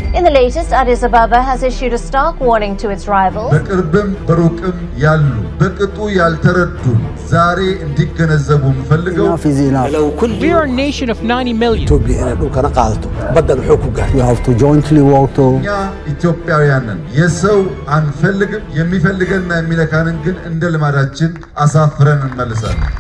In the latest, Addis Ababa has issued a stark warning to its rivals. በቅርብም በሩቅም ያሉ በቅጡ ያልተረዱን ዛሬ እንዲገነዘቡ የምፈልገው لو كل We are a nation of 90 million. توبي هنا dhulkana qaadato badda wuxuu ku gaartay We have to jointly work to እኛ ኢትዮጵያውያንን የሰው አንፈልግም። የሚፈልገንና የሚነካንን ግን እንደ ልማዳችን አሳፍረን እንመልሳለን።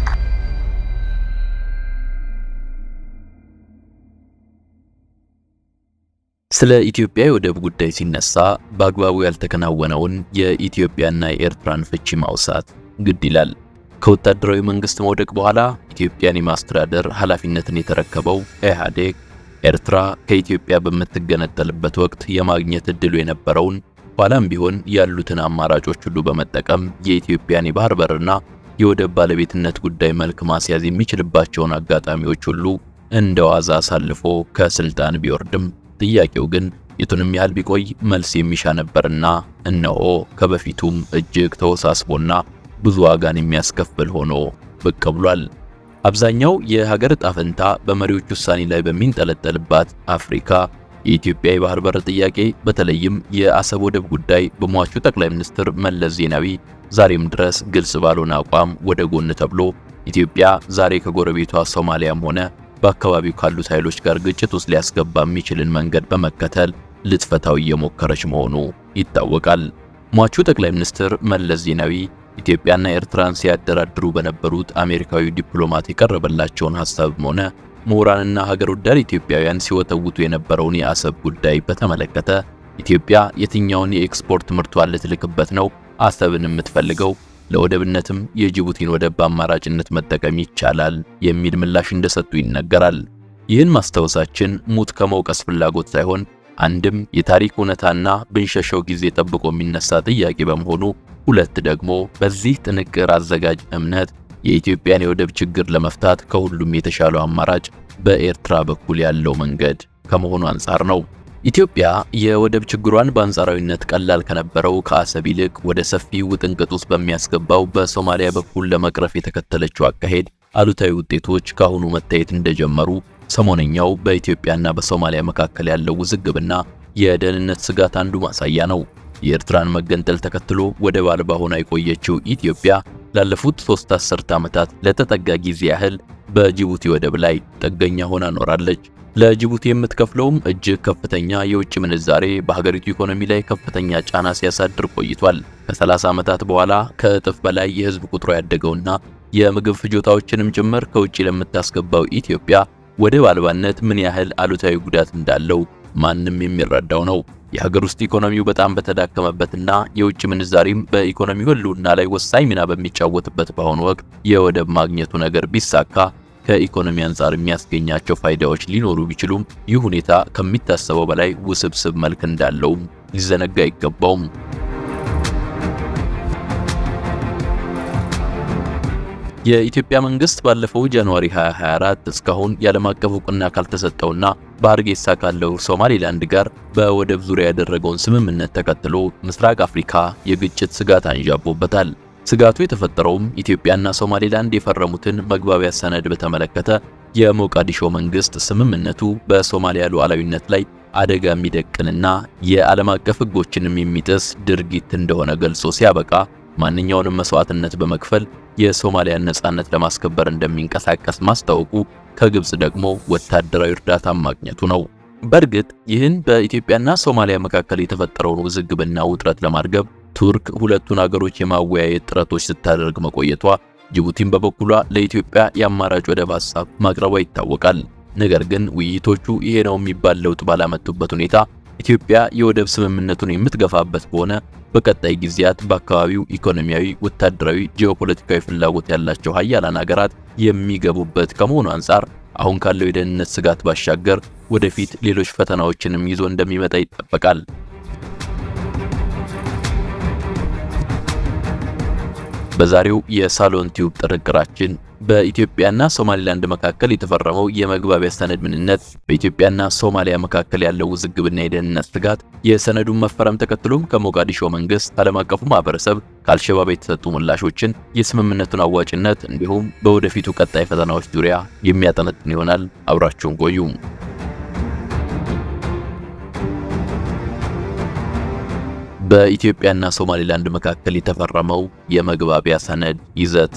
ስለ ኢትዮጵያ የወደብ ጉዳይ ሲነሳ በአግባቡ ያልተከናወነውን የኢትዮጵያና የኤርትራን ፍቺ ማውሳት ግድ ይላል። ከወታደራዊ መንግስት መውደቅ በኋላ ኢትዮጵያን የማስተዳደር ኃላፊነትን የተረከበው ኢህአዴግ ኤርትራ ከኢትዮጵያ በምትገነጠልበት ወቅት የማግኘት እድሉ የነበረውን ኋላም ቢሆን ያሉትን አማራጮች ሁሉ በመጠቀም የኢትዮጵያን የባህር በርና የወደብ ባለቤትነት ጉዳይ መልክ ማስያዝ የሚችልባቸውን አጋጣሚዎች ሁሉ እንደ ዋዛ አሳልፎ ከስልጣን ቢወርድም ጥያቄው ግን የቱንም ያህል ቢቆይ መልስ የሚሻ ነበርና እነሆ ከበፊቱም እጅግ ተወሳስቦና ብዙ ዋጋን የሚያስከፍል ሆኖ ብቅ ብሏል። አብዛኛው የሀገር ዕጣ ፈንታ በመሪዎች ውሳኔ ላይ በሚንጠለጠልባት አፍሪካ የኢትዮጵያ የባህር በር ጥያቄ በተለይም የአሰብ ወደብ ጉዳይ በሟቹ ጠቅላይ ሚኒስትር መለስ ዜናዊ ዛሬም ድረስ ግልጽ ባልሆነ አቋም ወደ ጎን ተብሎ ኢትዮጵያ ዛሬ ከጎረቤቷ ሶማሊያም ሆነ በአካባቢው ካሉት ኃይሎች ጋር ግጭት ውስጥ ሊያስገባ የሚችልን መንገድ በመከተል ልትፈታው እየሞከረች መሆኑ ይታወቃል። ሟቹ ጠቅላይ ሚኒስትር መለስ ዜናዊ ኢትዮጵያና ኤርትራን ሲያደራድሩ በነበሩት አሜሪካዊ ዲፕሎማት የቀረበላቸውን ሐሳብም ሆነ ምሁራንና ሀገር ወዳድ ኢትዮጵያውያን ሲወተውቱ የነበረውን የአሰብ ጉዳይ በተመለከተ ኢትዮጵያ የትኛውን የኤክስፖርት ምርቷን ልትልክበት ነው አሰብን የምትፈልገው ለወደብነትም የጅቡቲን ወደብ በአማራጭነት መጠቀም ይቻላል የሚል ምላሽ እንደሰጡ ይነገራል። ይህን ማስታወሳችን ሙት ከመውቀስ ፍላጎት ሳይሆን አንድም የታሪክ እውነታና ብንሸሸው ጊዜ ጠብቆ የሚነሳ ጥያቄ በመሆኑ ሁለት ደግሞ በዚህ ጥንቅር አዘጋጅ እምነት የኢትዮጵያን የወደብ ችግር ለመፍታት ከሁሉም የተሻለው አማራጭ በኤርትራ በኩል ያለው መንገድ ከመሆኑ አንጻር ነው። ኢትዮጵያ የወደብ ችግሯን በአንጻራዊነት ቀላል ከነበረው ከአሰብ ይልቅ ወደ ሰፊ ውጥንቅጥ ውስጥ በሚያስገባው በሶማሊያ በኩል ለመቅረፍ የተከተለችው አካሄድ አሉታዊ ውጤቶች ካሁኑ መታየት እንደጀመሩ ሰሞነኛው በኢትዮጵያና በሶማሊያ መካከል ያለው ውዝግብና የደህንነት ስጋት አንዱ ማሳያ ነው። የኤርትራን መገንጠል ተከትሎ ወደብ አልባ ሆና የቆየችው ኢትዮጵያ ላለፉት ሶስት አስርት ዓመታት ለተጠጋ ጊዜ ያህል በጅቡቲ ወደብ ላይ ጥገኛ ሆና ኖራለች። ለጅቡቲ የምትከፍለውም እጅግ ከፍተኛ የውጭ ምንዛሬ በሀገሪቱ ኢኮኖሚ ላይ ከፍተኛ ጫና ሲያሳድር ቆይቷል። ከ30 ዓመታት በኋላ ከእጥፍ በላይ የህዝብ ቁጥሩ ያደገውና የምግብ ፍጆታዎችንም ጭምር ከውጭ ለምታስገባው ኢትዮጵያ ወደብ አልባነት ምን ያህል አሉታዊ ጉዳት እንዳለው ማንም የሚረዳው ነው። የሀገር ውስጥ ኢኮኖሚው በጣም በተዳከመበትና የውጭ ምንዛሪም በኢኮኖሚው ህልውና ላይ ወሳኝ ሚና በሚጫወትበት በአሁኑ ወቅት የወደብ ማግኘቱ ነገር ቢሳካ ከኢኮኖሚ አንጻር የሚያስገኛቸው ፋይዳዎች ሊኖሩ ቢችሉም ይህ ሁኔታ ከሚታሰበው በላይ ውስብስብ መልክ እንዳለውም ሊዘነጋ አይገባውም። የኢትዮጵያ መንግስት ባለፈው ጃንዋሪ 2024 እስካሁን የዓለም አቀፍ እውቅና ካልተሰጠውና በሀርጌሳ ካለው ሶማሌላንድ ጋር በወደብ ዙሪያ ያደረገውን ስምምነት ተከትሎ ምስራቅ አፍሪካ የግጭት ስጋት አንዣቦበታል። ስጋቱ የተፈጠረውም ኢትዮጵያና ሶማሌላንድ የፈረሙትን መግባቢያ ሰነድ በተመለከተ የሞቃዲሾ መንግስት ስምምነቱ በሶማሊያ ሉዓላዊነት ላይ አደጋ የሚደቅንና የዓለም አቀፍ ሕጎችንም የሚጥስ ድርጊት እንደሆነ ገልጾ ሲያበቃ ማንኛውንም መስዋዕትነት በመክፈል የሶማሊያን ነጻነት ለማስከበር እንደሚንቀሳቀስ ማስታወቁ ከግብጽ ደግሞ ወታደራዊ እርዳታ ማግኘቱ ነው። በእርግጥ ይህን በኢትዮጵያና ሶማሊያ መካከል የተፈጠረውን ውዝግብና ውጥረት ለማርገብ ቱርክ ሁለቱን አገሮች የማወያየት ጥረቶች ስታደርግ መቆየቷ፣ ጅቡቲን በበኩሏ ለኢትዮጵያ የአማራጭ ወደብ ሐሳብ ማቅረቧ ይታወቃል። ነገር ግን ውይይቶቹ ይሄ ነው የሚባል ለውጥ ባላመጡበት ሁኔታ ኢትዮጵያ የወደብ ስምምነቱን የምትገፋበት ከሆነ በቀጣይ ጊዜያት በአካባቢው ኢኮኖሚያዊ፣ ወታደራዊ፣ ጂኦፖለቲካዊ ፍላጎት ያላቸው ሀያላን ሀገራት የሚገቡበት ከመሆኑ አንጻር አሁን ካለው የደህንነት ስጋት ባሻገር ወደፊት ሌሎች ፈተናዎችንም ይዞ እንደሚመጣ ይጠበቃል። በዛሬው የሳሎን ቲዩብ ጥርቅራችን በኢትዮጵያና ሶማሊላንድ መካከል የተፈረመው የመግባቢያ ሰነድ ምንነት፣ በኢትዮጵያና ሶማሊያ መካከል ያለው ውዝግብና የደህንነት ስጋት፣ የሰነዱን መፈረም ተከትሎም ከሞቃዲሾ መንግስት፣ ዓለም አቀፉ ማህበረሰብ፣ ከአልሸባብ የተሰጡ ምላሾችን፣ የስምምነቱን አዋጭነት እንዲሁም በወደፊቱ ቀጣይ ፈተናዎች ዙሪያ የሚያጠነጥን ይሆናል። አብራችሁን ቆዩ። በኢትዮጵያና ሶማሊላንድ መካከል የተፈረመው የመግባቢያ ሰነድ ይዘት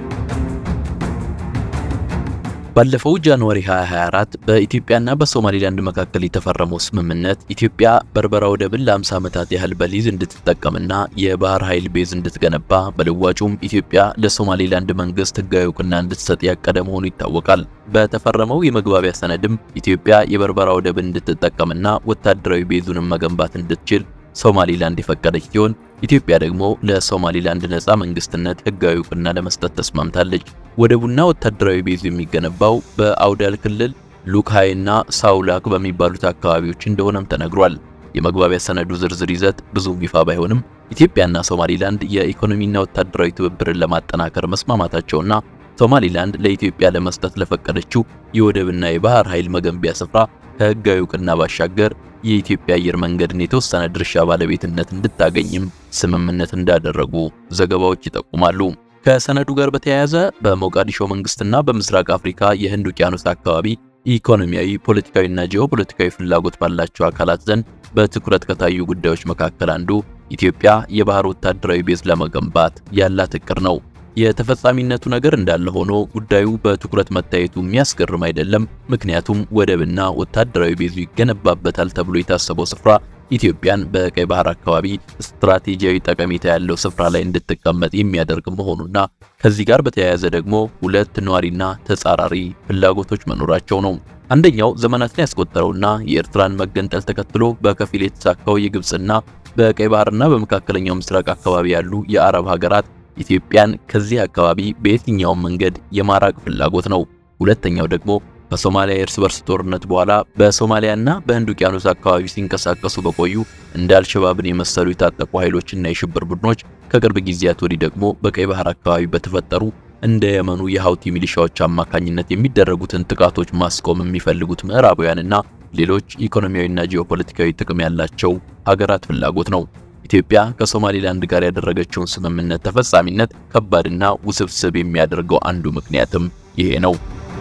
ባለፈው ጃንዋሪ 2024 በኢትዮጵያና በሶማሊላንድ መካከል የተፈረመው ስምምነት ኢትዮጵያ በርበራ ወደብን ለ50 ዓመታት ያህል በሊዝ እንድትጠቀምና የባህር ኃይል ቤዝ እንድትገነባ በልዋጩም ኢትዮጵያ ለሶማሊላንድ መንግስት ሕጋዊ እውቅና እንድትሰጥ ያቀደ መሆኑ ይታወቃል። በተፈረመው የመግባቢያ ሰነድም ኢትዮጵያ የበርበራ ወደብን እንድትጠቀምና ወታደራዊ ቤዙንም መገንባት እንድትችል ሶማሊላንድ የፈቀደች ሲሆን ኢትዮጵያ ደግሞ ለሶማሊላንድ ነፃ መንግስትነት ህጋዊ እውቅና ለመስጠት ተስማምታለች። ወደቡና ወታደራዊ ቤዙ የሚገነባው በአውዳል ክልል ሉክሃይና ሳውላክ በሚባሉት አካባቢዎች እንደሆነም ተነግሯል። የመግባቢያ ሰነዱ ዝርዝር ይዘት ብዙም ይፋ ባይሆንም ኢትዮጵያና ሶማሊላንድ የኢኮኖሚና ወታደራዊ ትብብርን ለማጠናከር መስማማታቸውና ሶማሊላንድ ለኢትዮጵያ ለመስጠት ለፈቀደችው የወደብና የባህር ኃይል መገንቢያ ስፍራ ከህጋዊ እውቅና ባሻገር የኢትዮጵያ አየር መንገድን የተወሰነ ድርሻ ባለቤትነት እንድታገኝም ስምምነት እንዳደረጉ ዘገባዎች ይጠቁማሉ። ከሰነዱ ጋር በተያያዘ በሞቃዲሾ መንግስትና በምስራቅ አፍሪካ የህንድ ውቅያኖስ አካባቢ ኢኮኖሚያዊ፣ ፖለቲካዊና ጂኦፖለቲካዊ ፍላጎት ባላቸው አካላት ዘንድ በትኩረት ከታዩ ጉዳዮች መካከል አንዱ ኢትዮጵያ የባህር ወታደራዊ ቤዝ ለመገንባት ያላት እቅድ ነው። የተፈጻሚነቱ ነገር እንዳለ ሆኖ ጉዳዩ በትኩረት መታየቱ የሚያስገርም አይደለም። ምክንያቱም ወደብና ወታደራዊ ቤዙ ይገነባበታል ተብሎ የታሰበው ስፍራ ኢትዮጵያን በቀይ ባህር አካባቢ ስትራቴጂያዊ ጠቀሜታ ያለው ስፍራ ላይ እንድትቀመጥ የሚያደርግ መሆኑና ከዚህ ጋር በተያያዘ ደግሞ ሁለት ነዋሪና ተጻራሪ ፍላጎቶች መኖራቸው ነው። አንደኛው ዘመናትን ያስቆጠረውና የኤርትራን መገንጠል ተከትሎ በከፊል የተሳካው የግብፅና በቀይ ባህርና በመካከለኛው ምስራቅ አካባቢ ያሉ የአረብ ሀገራት ኢትዮጵያን ከዚህ አካባቢ በየትኛውም መንገድ የማራቅ ፍላጎት ነው። ሁለተኛው ደግሞ ከሶማሊያ የእርስ በርስ ጦርነት በኋላ በሶማሊያና በህንድ ውቅያኖስ አካባቢ ሲንቀሳቀሱ በቆዩ እንደ አልሸባብን የመሰሉ የታጠቁ ኃይሎችና የሽብር ቡድኖች ከቅርብ ጊዜያት ወዲህ ደግሞ በቀይ ባህር አካባቢ በተፈጠሩ እንደ የመኑ የሀውቲ ሚሊሻዎች አማካኝነት የሚደረጉትን ጥቃቶች ማስቆም የሚፈልጉት ምዕራባውያንና ሌሎች ኢኮኖሚያዊና ጂኦፖለቲካዊ ጥቅም ያላቸው ሀገራት ፍላጎት ነው። ኢትዮጵያ ከሶማሊላንድ ጋር ያደረገችውን ስምምነት ተፈጻሚነት ከባድና ውስብስብ የሚያደርገው አንዱ ምክንያትም ይሄ ነው።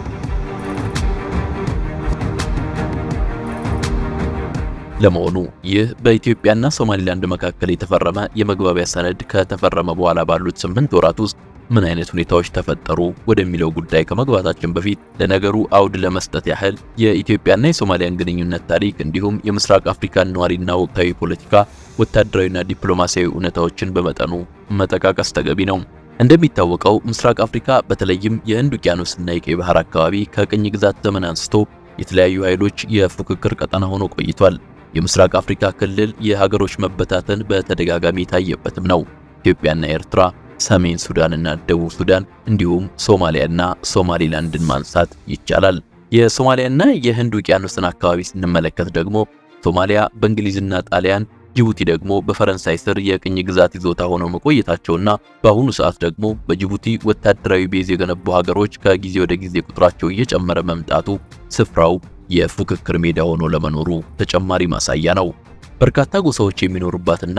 ለመሆኑ ይህ በኢትዮጵያና ሶማሊላንድ መካከል የተፈረመ የመግባቢያ ሰነድ ከተፈረመ በኋላ ባሉት ስምንት ወራት ውስጥ ምን አይነት ሁኔታዎች ተፈጠሩ ወደሚለው ጉዳይ ከመግባታችን በፊት ለነገሩ አውድ ለመስጠት ያህል የኢትዮጵያና የሶማሊያን ግንኙነት ታሪክ እንዲሁም የምስራቅ አፍሪካን ነዋሪና ወቅታዊ ፖለቲካ፣ ወታደራዊና ዲፕሎማሲያዊ እውነታዎችን በመጠኑ መጠቃቀስ ተገቢ ነው። እንደሚታወቀው ምስራቅ አፍሪካ በተለይም የህንድ ውቅያኖስና የቀይ ባህር አካባቢ ከቅኝ ግዛት ዘመን አንስቶ የተለያዩ ኃይሎች የፉክክር ቀጠና ሆኖ ቆይቷል። የምስራቅ አፍሪካ ክልል የሀገሮች መበታተን በተደጋጋሚ የታየበትም ነው። ኢትዮጵያና ኤርትራ ሰሜን ሱዳንና ደቡብ ሱዳን እንዲሁም ሶማሊያና ሶማሊላንድን ማንሳት ይቻላል። የሶማሊያና የህንድ ውቅያኖስን አካባቢ ስንመለከት ደግሞ ሶማሊያ በእንግሊዝና ጣሊያን፣ ጅቡቲ ደግሞ በፈረንሳይ ስር የቅኝ ግዛት ይዞታ ሆነው መቆየታቸውና በአሁኑ ሰዓት ደግሞ በጅቡቲ ወታደራዊ ቤዝ የገነቡ ሀገሮች ከጊዜ ወደ ጊዜ ቁጥራቸው እየጨመረ መምጣቱ ስፍራው የፉክክር ሜዳ ሆኖ ለመኖሩ ተጨማሪ ማሳያ ነው። በርካታ ጎሳዎች የሚኖሩባትና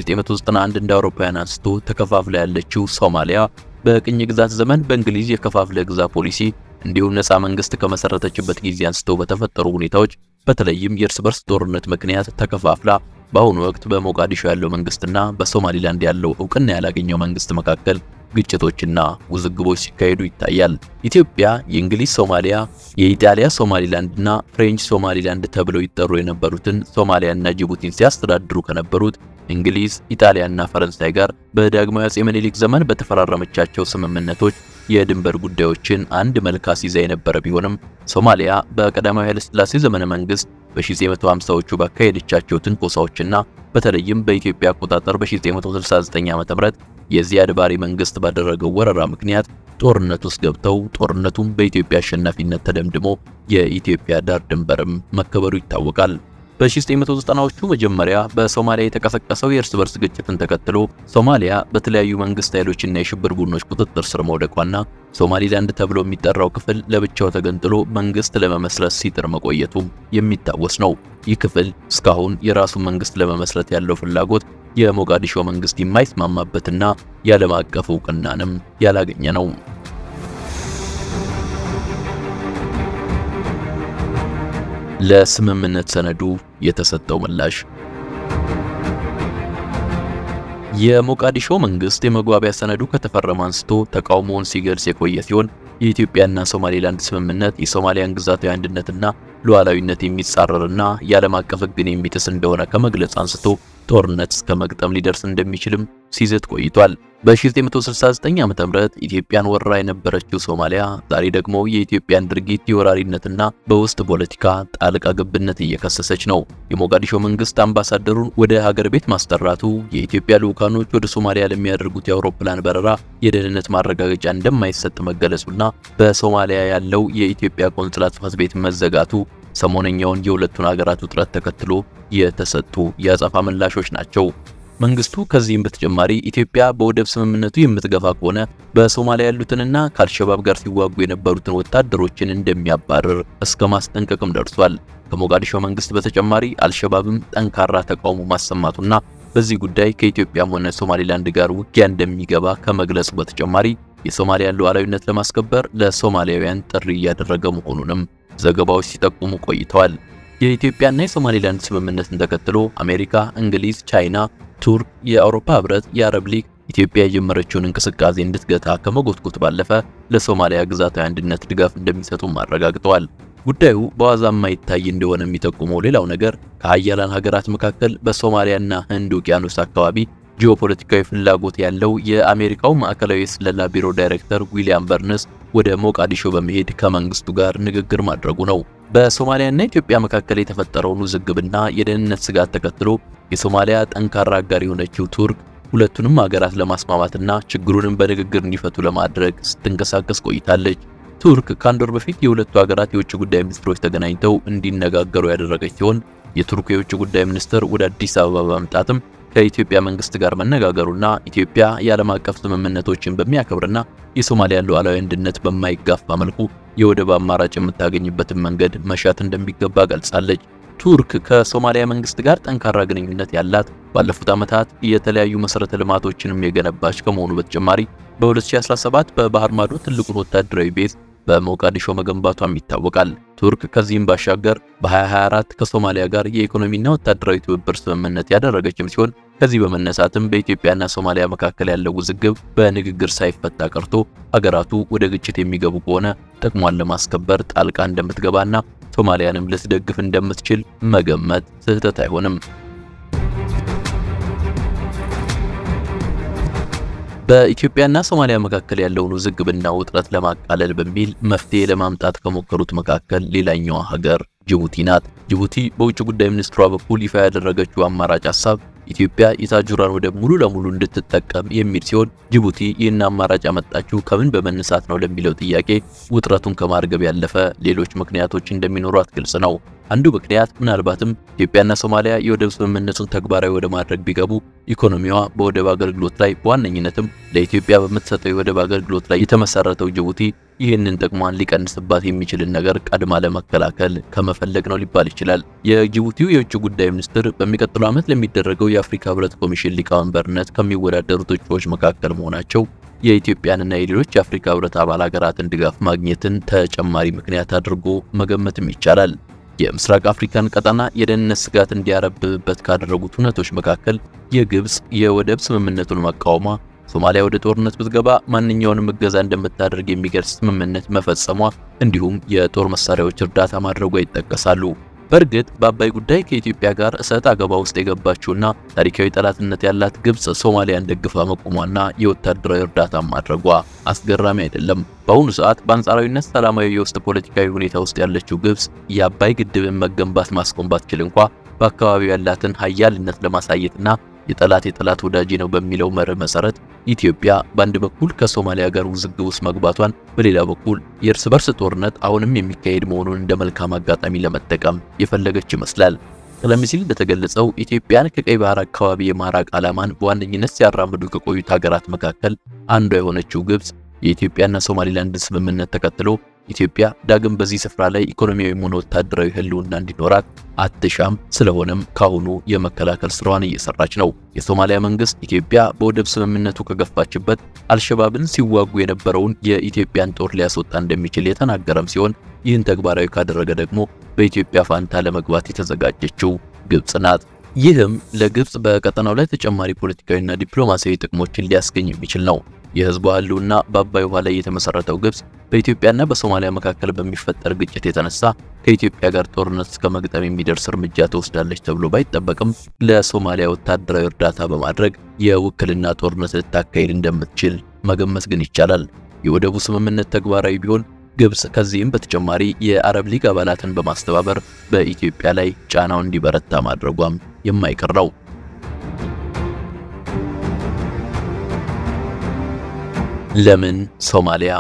ከ1991 እንደ አውሮፓውያን አንስቶ ተከፋፍላ ያለችው ሶማሊያ በቅኝ ግዛት ዘመን በእንግሊዝ የከፋፍለ ግዛ ፖሊሲ እንዲሁም ነፃ መንግስት ከመሰረተችበት ጊዜ አንስቶ በተፈጠሩ ሁኔታዎች በተለይም የእርስ በርስ ጦርነት ምክንያት ተከፋፍላ በአሁኑ ወቅት በሞቃዲሾ ያለው መንግስትና በሶማሊላንድ ያለው እውቅና ያላገኘው መንግስት መካከል ግጭቶችና ውዝግቦች ሲካሄዱ ይታያል። ኢትዮጵያ የእንግሊዝ ሶማሊያ፣ የኢጣሊያ ሶማሊላንድና ፍሬንች ሶማሊላንድ ተብለው ይጠሩ የነበሩትን ሶማሊያና ጅቡቲን ሲያስተዳድሩ ከነበሩት እንግሊዝ፣ ኢጣሊያና ፈረንሳይ ጋር በዳግማዊ አጼ ምኒልክ ዘመን በተፈራረመቻቸው ስምምነቶች የድንበር ጉዳዮችን አንድ መልክ አስይዛ የነበረ ቢሆንም ሶማሊያ በቀዳማዊ ኃይለ ሥላሴ ዘመነ መንግስት በ1950ዎቹ ባካሄደቻቸው ትንኮሳዎችና በተለይም በኢትዮጵያ አቆጣጠር በ1969 ዓ.ም የዚያድ ባሬ መንግስት ባደረገው ወረራ ምክንያት ጦርነት ውስጥ ገብተው ጦርነቱም በኢትዮጵያ አሸናፊነት ተደምድሞ የኢትዮጵያ ዳር ድንበርም መከበሩ ይታወቃል። በ1990ዎቹ መጀመሪያ በሶማሊያ የተቀሰቀሰው የእርስ በርስ ግጭትን ተከትሎ ሶማሊያ በተለያዩ መንግስት ኃይሎችና የሽብር ቡድኖች ቁጥጥር ስር መውደቋና ሶማሊላንድ ተብሎ የሚጠራው ክፍል ለብቻው ተገንጥሎ መንግስት ለመመስረት ሲጥር መቆየቱም የሚታወስ ነው። ይህ ክፍል እስካሁን የራሱን መንግስት ለመመስረት ያለው ፍላጎት የሞቃዲሾ መንግስት የማይስማማበትና የዓለም አቀፍ እውቅናንም ያላገኘ ነው። ለስምምነት ሰነዱ የተሰጠው ምላሽ የሞቃዲሾ መንግስት የመግባቢያ ሰነዱ ከተፈረመ አንስቶ ተቃውሞውን ሲገልጽ የቆየ ሲሆን የኢትዮጵያና ሶማሌላንድ ስምምነት የሶማሊያን ግዛታዊ አንድነትና ሉዓላዊነት የሚጻረርና የዓለም አቀፍ ሕግን የሚጥስ እንደሆነ ከመግለጽ አንስቶ ጦርነት እስከ መግጠም ሊደርስ እንደሚችልም ሲዝት ቆይቷል። በ1969 ዓ.ም ኢትዮጵያን ወረራ የነበረችው ሶማሊያ ዛሬ ደግሞ የኢትዮጵያን ድርጊት የወራሪነትና በውስጥ ፖለቲካ ጣልቃ ገብነት እየከሰሰች ነው። የሞቃዲሾ መንግስት አምባሳደሩን ወደ ሀገር ቤት ማስጠራቱ፣ የኢትዮጵያ ልዑካኖች ወደ ሶማሊያ ለሚያደርጉት የአውሮፕላን በረራ የደህንነት ማረጋገጫ እንደማይሰጥ መገለጹና በሶማሊያ ያለው የኢትዮጵያ ቆንስላ ጽሕፈት ቤት መዘጋቱ ሰሞነኛውን የሁለቱን ሀገራት ውጥረት ተከትሎ የተሰጡ የአጸፋ ምላሾች ናቸው። መንግስቱ ከዚህም በተጨማሪ ኢትዮጵያ በወደብ ስምምነቱ የምትገፋ ከሆነ በሶማሊያ ያሉትንና ከአልሸባብ ጋር ሲዋጉ የነበሩትን ወታደሮችን እንደሚያባርር እስከ ማስጠንቀቅም ደርሷል። ከሞቃዲሾ መንግስት በተጨማሪ አልሸባብም ጠንካራ ተቃውሞ ማሰማቱና በዚህ ጉዳይ ከኢትዮጵያም ሆነ ሶማሊላንድ ጋር ውጊያ እንደሚገባ ከመግለጹ በተጨማሪ የሶማሊያን ሉዓላዊነት ለማስከበር ለሶማሊያውያን ጥሪ እያደረገ መሆኑንም ዘገባዎች ሲጠቁሙ ቆይተዋል። የኢትዮጵያና የሶማሊላንድ ስምምነትን ተከትሎ አሜሪካ፣ እንግሊዝ፣ ቻይና፣ ቱርክ፣ የአውሮፓ ህብረት፣ የአረብ ሊግ ኢትዮጵያ የጀመረችውን እንቅስቃሴ እንድትገታ ከመጎትጎት ባለፈ ለሶማሊያ ግዛታዊ አንድነት ድጋፍ እንደሚሰጡም አረጋግጠዋል። ጉዳዩ በዋዛ የማይታይ እንደሆነ የሚጠቁመው ሌላው ነገር ከሀያላን ሀገራት መካከል በሶማሊያና ህንድ ውቅያኖስ አካባቢ ጂኦፖለቲካዊ ፍላጎት ያለው የአሜሪካው ማዕከላዊ የስለላ ቢሮ ዳይሬክተር ዊሊያም በርንስ ወደ ሞቃዲሾ በመሄድ ከመንግስቱ ጋር ንግግር ማድረጉ ነው። በሶማሊያና ኢትዮጵያ መካከል የተፈጠረውን ውዝግብና የደህንነት ስጋት ተከትሎ የሶማሊያ ጠንካራ አጋር የሆነችው ቱርክ ሁለቱንም ሀገራት ለማስማማትና ችግሩንም በንግግር እንዲፈቱ ለማድረግ ስትንቀሳቀስ ቆይታለች። ቱርክ ከአንድ ወር በፊት የሁለቱ ሀገራት የውጭ ጉዳይ ሚኒስትሮች ተገናኝተው እንዲነጋገሩ ያደረገች ሲሆን የቱርክ የውጭ ጉዳይ ሚኒስትር ወደ አዲስ አበባ በመምጣትም ከኢትዮጵያ መንግስት ጋር መነጋገሩና ኢትዮጵያ የዓለም አቀፍ ስምምነቶችን በሚያከብርና የሶማሊያን ሉዓላዊ አንድነት በማይጋፋ መልኩ የወደብ አማራጭ የምታገኝበትን መንገድ መሻት እንደሚገባ ገልጻለች። ቱርክ ከሶማሊያ መንግስት ጋር ጠንካራ ግንኙነት ያላት ባለፉት ዓመታት የተለያዩ መሰረተ ልማቶችንም የገነባች ከመሆኑ በተጨማሪ በ2017 በባህር ማዶ ትልቁን ወታደራዊ ቤዝ በሞቃዲሾ መገንባቷም ይታወቃል። ቱርክ ከዚህም ባሻገር በ2024 ከሶማሊያ ጋር የኢኮኖሚና ወታደራዊ ትብብር ስምምነት ያደረገችም ሲሆን ከዚህ በመነሳትም በኢትዮጵያና ሶማሊያ መካከል ያለው ውዝግብ በንግግር ሳይፈታ ቀርቶ ሀገራቱ ወደ ግጭት የሚገቡ ከሆነ ጥቅሟን ለማስከበር ጣልቃ እንደምትገባና ሶማሊያንም ልትደግፍ እንደምትችል መገመት ስህተት አይሆንም። በኢትዮጵያና ሶማሊያ መካከል ያለውን ውዝግብና ውጥረት ለማቃለል በሚል መፍትሄ ለማምጣት ከሞከሩት መካከል ሌላኛዋ ሀገር ጅቡቲ ናት። ጅቡቲ በውጭ ጉዳይ ሚኒስትሯ በኩል ይፋ ያደረገችው አማራጭ ሀሳብ ኢትዮጵያ የታጁራን ወደብ ሙሉ ለሙሉ እንድትጠቀም የሚል ሲሆን ጅቡቲ ይህን አማራጭ ያመጣችው ከምን በመነሳት ነው ለሚለው ጥያቄ ውጥረቱን ከማርገብ ያለፈ ሌሎች ምክንያቶች እንደሚኖሯት ግልጽ ነው። አንዱ ምክንያት ምናልባትም ኢትዮጵያና ሶማሊያ የወደብ ስምምነቱን ተግባራዊ ወደ ማድረግ ቢገቡ ኢኮኖሚዋ በወደብ አገልግሎት ላይ በዋነኝነትም ለኢትዮጵያ በምትሰጠው የወደብ አገልግሎት ላይ የተመሰረተው ጅቡቲ ይህንን ጥቅሟን ሊቀንስባት የሚችልን ነገር ቀድማ ለመከላከል ከመፈለግ ነው ሊባል ይችላል። የጅቡቲው የውጭ ጉዳይ ሚኒስትር በሚቀጥለው ዓመት ለሚደረገው የአፍሪካ ሕብረት ኮሚሽን ሊቀመንበርነት ከሚወዳደሩት እጩዎች መካከል መሆናቸው የኢትዮጵያንና የሌሎች የአፍሪካ ሕብረት አባል ሀገራትን ድጋፍ ማግኘትን ተጨማሪ ምክንያት አድርጎ መገመትም ይቻላል። የምስራቅ አፍሪካን ቀጠና የደህንነት ስጋት እንዲያረብብበት ካደረጉት ሁነቶች መካከል የግብጽ የወደብ ስምምነቱን መቃወሟ፣ ሶማሊያ ወደ ጦርነት ብትገባ ማንኛውንም እገዛ እንደምታደርግ የሚገልጽ ስምምነት መፈጸሟ፣ እንዲሁም የጦር መሳሪያዎች እርዳታ ማድረጓ ይጠቀሳሉ። በእርግጥ በአባይ ጉዳይ ከኢትዮጵያ ጋር እሰጥ አገባ ውስጥ የገባችውና ታሪካዊ ጠላትነት ያላት ግብጽ ሶማሊያን ደግፋ መቆሟና የወታደራዊ እርዳታ ማድረጓ አስገራሚ አይደለም። በአሁኑ ሰዓት በአንጻራዊነት ሰላማዊ የውስጥ ፖለቲካዊ ሁኔታ ውስጥ ያለችው ግብጽ የአባይ ግድብን መገንባት ማስቆም ባትችል እንኳ በአካባቢው ያላትን ሀያልነት ለማሳየትና የጠላት የጠላት ወዳጅ ነው በሚለው መርህ መሰረት ኢትዮጵያ በአንድ በኩል ከሶማሊያ ጋር ውዝግብ ውስጥ መግባቷን፣ በሌላ በኩል የእርስ በርስ ጦርነት አሁንም የሚካሄድ መሆኑን እንደ መልካም አጋጣሚ ለመጠቀም የፈለገች ይመስላል። ቀደም ሲል እንደተገለጸው ኢትዮጵያን ከቀይ ባህር አካባቢ የማራቅ ዓላማን በዋነኝነት ሲያራምዱ ከቆዩት ሀገራት መካከል አንዷ የሆነችው ግብጽ የኢትዮጵያና ሶማሊላንድ ስምምነት ተከትሎ ኢትዮጵያ ዳግም በዚህ ስፍራ ላይ ኢኮኖሚያዊም ሆነ ወታደራዊ ሕልውና እንዲኖራት አትሻም። ስለሆነም ካሁኑ የመከላከል ስራዋን እየሰራች ነው። የሶማሊያ መንግስት ኢትዮጵያ በወደብ ስምምነቱ ከገፋችበት አልሸባብን ሲዋጉ የነበረውን የኢትዮጵያን ጦር ሊያስወጣ እንደሚችል የተናገረም ሲሆን ይህን ተግባራዊ ካደረገ ደግሞ በኢትዮጵያ ፋንታ ለመግባት የተዘጋጀችው ግብጽ ናት። ይህም ለግብፅ በቀጠናው ላይ ተጨማሪ ፖለቲካዊና ዲፕሎማሲያዊ ጥቅሞችን ሊያስገኝ የሚችል ነው። የህዝቧ ህልውና በአባይ ውሃ ላይ የተመሰረተው ግብፅ በኢትዮጵያና በሶማሊያ መካከል በሚፈጠር ግጭት የተነሳ ከኢትዮጵያ ጋር ጦርነት እስከ መግጠም የሚደርስ እርምጃ ትወስዳለች ተብሎ ባይጠበቅም ለሶማሊያ ወታደራዊ እርዳታ በማድረግ የውክልና ጦርነት ልታካሄድ እንደምትችል መገመት ግን ይቻላል። የወደቡ ስምምነት ተግባራዊ ቢሆን ግብፅ ከዚህም በተጨማሪ የአረብ ሊግ አባላትን በማስተባበር በኢትዮጵያ ላይ ጫናው እንዲበረታ ማድረጓም የማይቀር ነው። ለምን ሶማሊያ?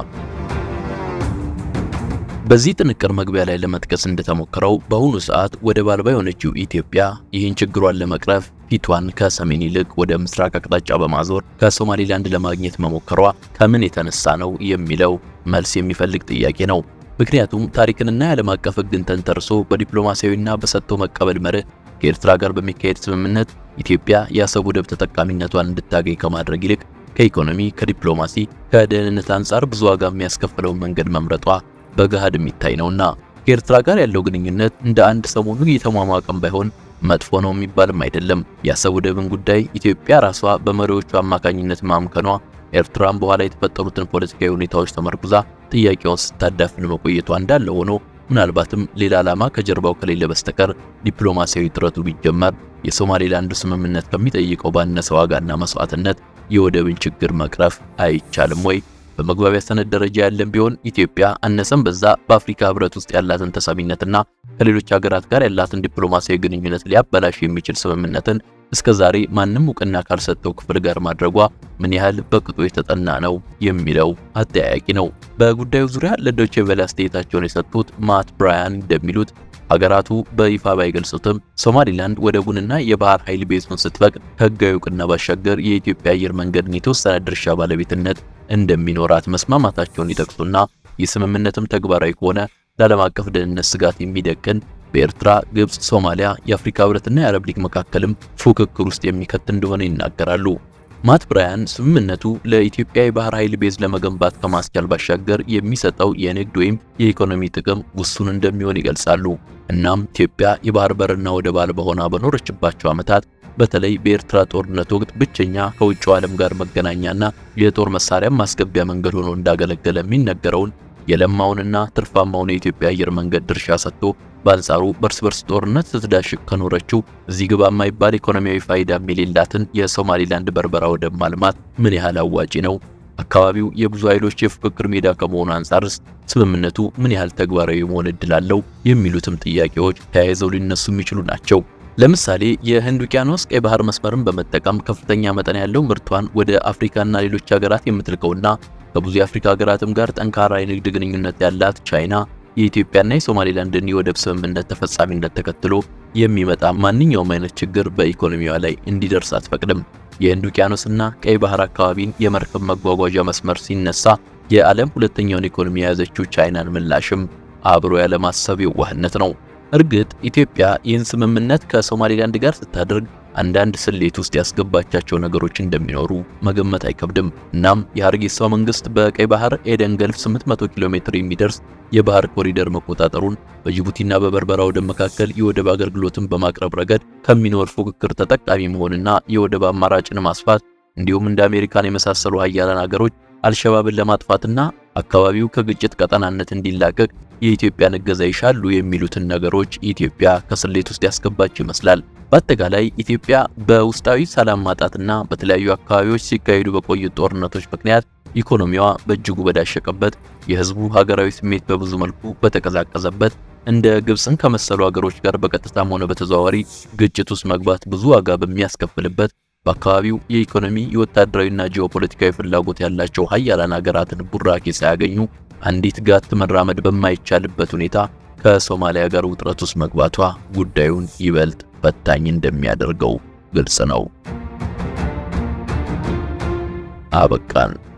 በዚህ ጥንቅር መግቢያ ላይ ለመጥቀስ እንደተሞከረው በአሁኑ ሰዓት ወደብ አልባ የሆነችው ኢትዮጵያ ይህን ችግሯን ለመቅረፍ ፊቷን ከሰሜን ይልቅ ወደ ምስራቅ አቅጣጫ በማዞር ከሶማሊላንድ ለማግኘት መሞከሯ ከምን የተነሳ ነው የሚለው መልስ የሚፈልግ ጥያቄ ነው። ምክንያቱም ታሪክንና የዓለም አቀፍ ሕግን ተንተርሶ በዲፕሎማሲያዊና በሰጥቶ መቀበል መርህ ከኤርትራ ጋር በሚካሄድ ስምምነት ኢትዮጵያ የአሰብ ወደብ ተጠቃሚነቷን እንድታገኝ ከማድረግ ይልቅ ከኢኮኖሚ፣ ከዲፕሎማሲ፣ ከደህንነት አንጻር ብዙ ዋጋ የሚያስከፍለውን መንገድ መምረጧ በገሃድ የሚታይ ነውና ከኤርትራ ጋር ያለው ግንኙነት እንደ አንድ ሰሞኑ እየተሟሟቀም ባይሆን መጥፎ ነው የሚባልም አይደለም። የአሰብ ወደብን ጉዳይ ኢትዮጵያ ራሷ በመሪዎቹ አማካኝነት ማምከኗ ኤርትራም በኋላ የተፈጠሩትን ፖለቲካዊ ሁኔታዎች ተመርኩዛ ጥያቄውን ስታዳፍን መቆየቷ እንዳለ ሆኖ ምናልባትም ሌላ ዓላማ ከጀርባው ከሌለ በስተቀር ዲፕሎማሲያዊ ጥረቱ ቢጀመር የሶማሌላንድ ስምምነት ከሚጠይቀው ባነሰ ዋጋና መስዋዕትነት የወደብን ችግር መቅረፍ አይቻልም ወይ? በመግባቢያ ሰነድ ደረጃ ያለን ቢሆን ኢትዮጵያ አነሰም በዛ በአፍሪካ ሕብረት ውስጥ ያላትን ተሰሚነትና ከሌሎች ሀገራት ጋር ያላትን ዲፕሎማሲያዊ ግንኙነት ሊያበላሽ የሚችል ስምምነትን እስከ ዛሬ ማንም እውቅና ካልሰጠው ክፍል ጋር ማድረጓ ምን ያህል በቅጡ የተጠና ነው የሚለው አጠያያቂ ነው። በጉዳዩ ዙሪያ ለዶቼ ቬለ አስተያየታቸውን የሰጡት ማት ብራያን እንደሚሉት ሀገራቱ በይፋ ባይገልጹትም ሶማሊላንድ ወደቡንና የባህር ኃይል ቤዙን ስትፈቅድ ከህጋዊ እውቅና ባሻገር የኢትዮጵያ አየር መንገድን የተወሰነ ድርሻ ባለቤትነት እንደሚኖራት መስማማታቸውን ይጠቅሱና ይህ ስምምነትም ተግባራዊ ከሆነ ለዓለም አቀፍ ደህንነት ስጋት የሚደቅን በኤርትራ፣ ግብፅ፣ ሶማሊያ፣ የአፍሪካ ህብረትና የአረብ ሊግ መካከልም ፉክክር ውስጥ የሚከት እንደሆነ ይናገራሉ። ማት ብራያን ስምምነቱ ለኢትዮጵያ የባህር ኃይል ቤዝ ለመገንባት ከማስቻል ባሻገር የሚሰጠው የንግድ ወይም የኢኮኖሚ ጥቅም ውሱን እንደሚሆን ይገልጻሉ። እናም ኢትዮጵያ የባህር በርና ወደብ አልባ ሆና በኖረችባቸው ዓመታት በተለይ በኤርትራ ጦርነት ወቅት ብቸኛ ከውጭው ዓለም ጋር መገናኛና የጦር መሳሪያ ማስገቢያ መንገድ ሆኖ እንዳገለገለ የሚነገረውን የለማውንና ትርፋማውን የኢትዮጵያ አየር መንገድ ድርሻ ሰጥቶ በአንጻሩ በርስ በርስ ጦርነት ስትዳሽቅ ከኖረችው እዚህ ግባ የማይባል ኢኮኖሚያዊ ፋይዳ የሌላትን የሶማሊላንድ በርበራ ወደብ ማልማት ምን ያህል አዋጪ ነው? አካባቢው የብዙ ኃይሎች የፉክክር ሜዳ ከመሆኑ አንጻርስ ስምምነቱ ምን ያህል ተግባራዊ መሆን እድል አለው? የሚሉትም ጥያቄዎች ተያይዘው ሊነሱ የሚችሉ ናቸው። ለምሳሌ የህንድ ውቅያኖስ ቀይ ባህር መስመርን በመጠቀም ከፍተኛ መጠን ያለው ምርቷን ወደ አፍሪካና ሌሎች ሀገራት የምትልከውና ከብዙ የአፍሪካ ሀገራትም ጋር ጠንካራ የንግድ ግንኙነት ያላት ቻይና የኢትዮጵያና የሶማሌላንድን የወደብ ስምምነት ተፈጻሚነት ተከትሎ የሚመጣ ማንኛውም አይነት ችግር በኢኮኖሚዋ ላይ እንዲደርስ አትፈቅድም። የህንድ ውቅያኖስና ቀይ ባህር አካባቢን የመርከብ መጓጓዣ መስመር ሲነሳ የዓለም ሁለተኛውን ኢኮኖሚ የያዘችው ቻይናን ምላሽም አብሮ ያለማሰብ የዋህነት ነው። እርግጥ ኢትዮጵያ ይህን ስምምነት ከሶማሌላንድ ጋር ስታደርግ አንዳንድ ስሌት ውስጥ ያስገባቻቸው ነገሮች እንደሚኖሩ መገመት አይከብድም። እናም የሀርጌሳው መንግስት በቀይ ባህር ኤደን ገልፍ 800 ኪሎ ሜትር የሚደርስ የባህር ኮሪደር መቆጣጠሩን በጅቡቲና በበርበራ ወደብ መካከል የወደብ አገልግሎትን በማቅረብ ረገድ ከሚኖር ፉክክር ተጠቃሚ መሆንና የወደብ አማራጭን ማስፋት እንዲሁም እንደ አሜሪካን የመሳሰሉ ሀያላን ሀገሮች አልሸባብን ለማጥፋትና አካባቢው ከግጭት ቀጠናነት እንዲላቀቅ የኢትዮጵያን እገዛ ይሻሉ የሚሉትን ነገሮች ኢትዮጵያ ከስሌት ውስጥ ያስገባች ይመስላል። በአጠቃላይ ኢትዮጵያ በውስጣዊ ሰላም ማጣትና በተለያዩ አካባቢዎች ሲካሄዱ በቆዩት ጦርነቶች ምክንያት ኢኮኖሚዋ በእጅጉ በዳሸቀበት፣ የህዝቡ ሀገራዊ ስሜት በብዙ መልኩ በተቀዛቀዘበት፣ እንደ ግብፅን ከመሰሉ ሀገሮች ጋር በቀጥታም ሆነ በተዘዋዋሪ ግጭት ውስጥ መግባት ብዙ ዋጋ በሚያስከፍልበት በአካባቢው የኢኮኖሚ የወታደራዊና ጂኦፖለቲካዊ ፍላጎት ያላቸው ሀያላን ሀገራትን ቡራኬ ሳያገኙ አንዲት ጋት መራመድ በማይቻልበት ሁኔታ ከሶማሊያ ጋር ውጥረት ውስጥ መግባቷ ጉዳዩን ይበልጥ ፈታኝ እንደሚያደርገው ግልጽ ነው። አበቃን።